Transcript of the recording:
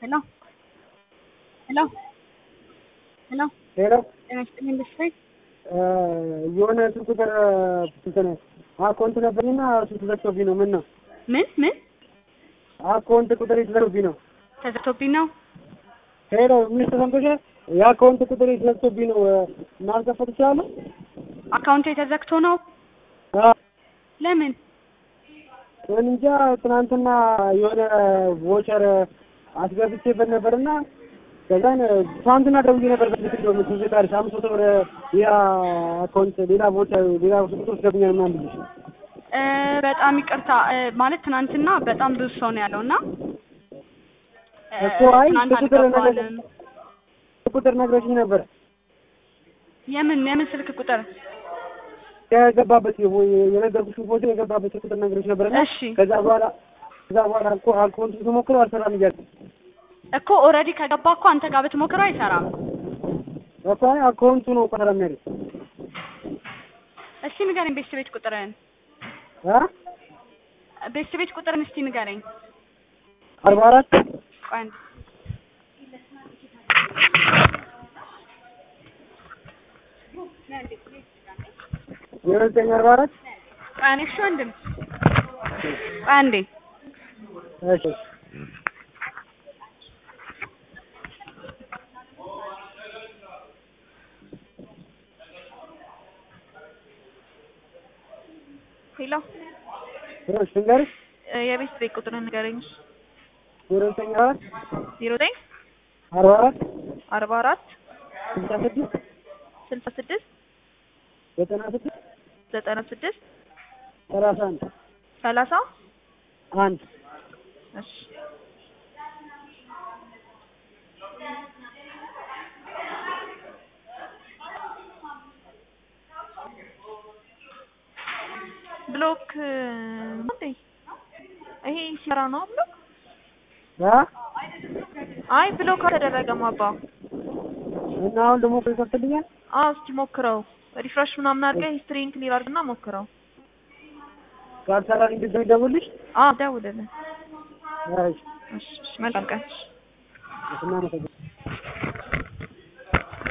Hello? Hello? Hello? ሄሎ ጤና ይስጥልኝ ደስታዬ። የሆነ ስልክ ቁጥር እንትን አካውንት ነበርና እሱ ተዘግቶብኝ ነው። ምን ነው ምን ምን አካውንት ቁጥር ተዘግቶብኝ ነው። ተዘግቶብኝ ነው? ሄሎ ምን ተሰምቶሻል? የአካውንት ቁጥር ተዘግቶብኝ ነው። ማስከፈት እችላለሁ? አካውንቴ ተዘግቶ ነው? አዎ ለምን? እንጃ ትናንትና የሆነ ቮቸር አስገብቼበት ነበርና ከዛን ትናንትና ደውዬ ነበር በስልክ ነው ትዝ ካለሽ አምስት መቶ ብር ሌላ አካውንት ሌላ ቮቸር ሌላ ቁጥር ወስደብኛል ምናምን ብዬሽ እ በጣም ይቅርታ እ ማለት ትናንትና በጣም ብዙ ሰው ነው ያለው እና እ እኮ አይ ትናንት ቁጥር ነገር አልገባንም። ቁጥር ነግረሽኝ ነበር የምን የምን ስልክ ቁጥር? የገባበት የነገርኩሽ ፎቶ የገባበት ቁጥር ነግረሽ ነበርና እሺ ከዛ በኋላ ከዛ በኋላ እኮ አካውንቱ ተሞክሮ አልሰራም እያልኩ እኮ ኦልሬዲ ከገባ እኮ አንተ ጋር ብትሞክረው አይሰራም። እኮ አይ አካውንቱ ነው እኮ ሰላም ያለኝ እስቲ ንገረኝ ቤት ቤት ቁጥርህን አ ቤት ቤት ቁጥርን እስቲ ንገረኝ። አርባ አራት ቆይ አንዴ ዜሮ ዘጠኝ አርባ አራት ቆይ አንዴ እሺ ወንድም ቆይ አንዴ እሺ ሄሎ እሺ ልንገርሽ እ የቤት ቤት ቁጥርን ንገረኝ። ዜሮ ዘጠኝ አራት ዜሮ ዘጠኝ አርባ አራት አርባ አራት ስልሳ ስድስት ስልሳ ስድስት ዘጠና ስድስት ዘጠና ስድስት ሰላሳ አንድ ሰላሳ አንድ እሺ ብሎክ እንዴ ይሄ ሲራ ነው ብሎክ አ አይ ብሎክ አልተደረገም አባ እና አሁን ደግሞ ይከፍትልኛል አዎ እስቲ ሞክረው ሪፍሬሽ ምናምን አድርገህ ሂስትሪን ክሊር አድርግና ሞክረው ካልሰራልኝ ድጋሚ ደውልሽ አዎ ደውልልን እሺ እሺ እሺ መልካም ቀን እናመሰግናለን